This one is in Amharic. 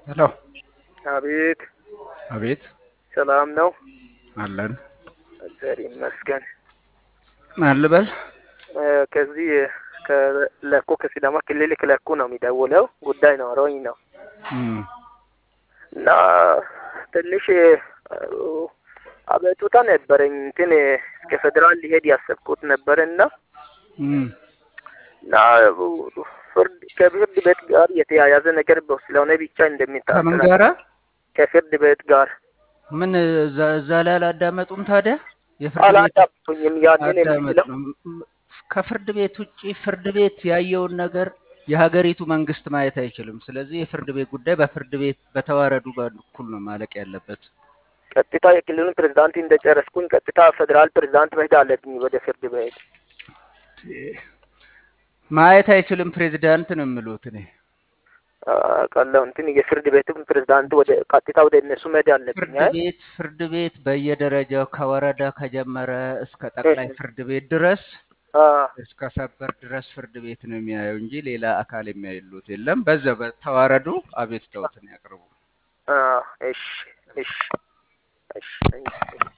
ሄሎ አቤት አቤት ሰላም ነው? አለን እግዚአብሔር ይመስገን። ማን ልበል? እ፣ ከዚህ ከለኩ ከሲዳማ ክልል ከለኩ ነው የሚደውለው። ጉዳይ ኖሮኝ ነው እም፣ እና ትንሽ እ፣ አቤቱታ ነበረኝ። እንትን እስከ ፌዴራል ሊሄድ ያሰብኩት ነበር እና እም፣ እና ፍርድ ከፍርድ ቤት ጋር የተያያዘ ነገር በ- ስለሆነ ብቻ ከምን እንደሚታሰራ ጋራ ከፍርድ ቤት ጋር ምን እዛ እዛ ላይ አላዳመጡም ታዲያ? የፍርድ ቤት አላዳምጡኝም። ያንን አዳመጥ የምችለው ነው። ከፍርድ ቤት ውጪ ፍርድ ቤት ያየውን ነገር የሀገሪቱ መንግስት ማየት አይችልም። ስለዚህ የፍርድ ቤት ጉዳይ በፍርድ ቤት በተዋረዱ በኩል ነው ማለቅ ያለበት። ቀጥታ የክልሉን ፕሬዝዳንት እንደጨረስኩኝ ቀጥታ ፌዴራል ፕሬዝዳንት መሄድ አለብኝ ወደ ፍርድ ቤት። ማየት አይችልም ፕሬዚዳንት ነው የምሉት እኔ። ቀለው እንትን የፍርድ ቤቱም ፕሬዝዳንት ወደ ቀጥታ ወደ እነሱ መሄድ አለብኝ። ፍርድ አይ ቤት ፍርድ ቤት በየደረጃው ከወረዳ ከጀመረ እስከ ጠቅላይ ፍርድ ቤት ድረስ አ፣ እስከ ሰበር ድረስ ፍርድ ቤት ነው የሚያየው እንጂ ሌላ አካል የሚያይሉት የለም። በዛ በተዋረዱ አቤቱታዎትን ያቅርቡ። አ፣ እሺ እሺ እሺ